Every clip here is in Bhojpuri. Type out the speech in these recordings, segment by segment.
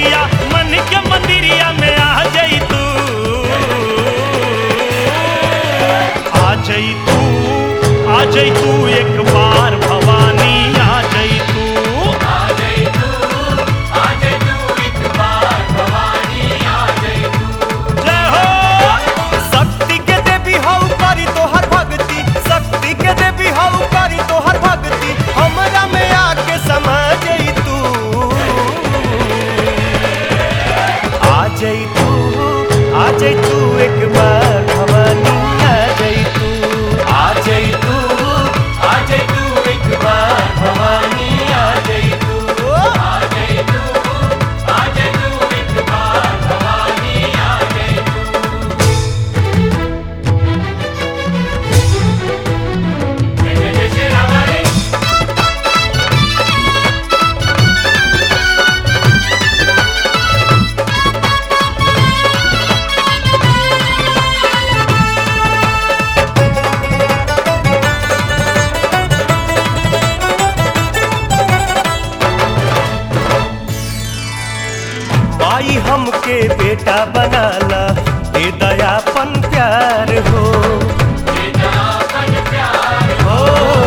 मैया मन के मंदिरिया में आ जाई तू आ जाई तू आ जाई तू एक बार भवानी आ जाई तू जय हो शक्ति के देवी हऊ करी तोहर भक्ति शक्ति के देवी हऊ करी तोहर भक्ति हमरा में आके समा जई तू आ जई तू आ जई तू एक बार भवानी आ जई तू आ जई तू आ जई तू एक बार भवानी आ जई तू आ जई तू आ जई तू एक बार भवानी आ जई तू माई हमके बेटा बनाला दे दयापन प्यार हो हो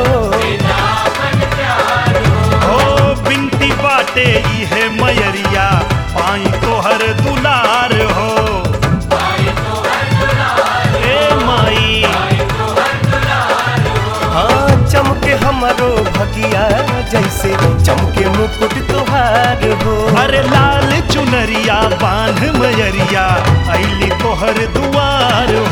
ओ बिनती बाटे इहे मयरिया पाई तोहर दुलार हो ए माई हाँ चमके हमरो भगिया जैसे चमके मुकुट तोहार हो अरे लाल चुनरिया बांध मयरिया ऐली तोहर दुआर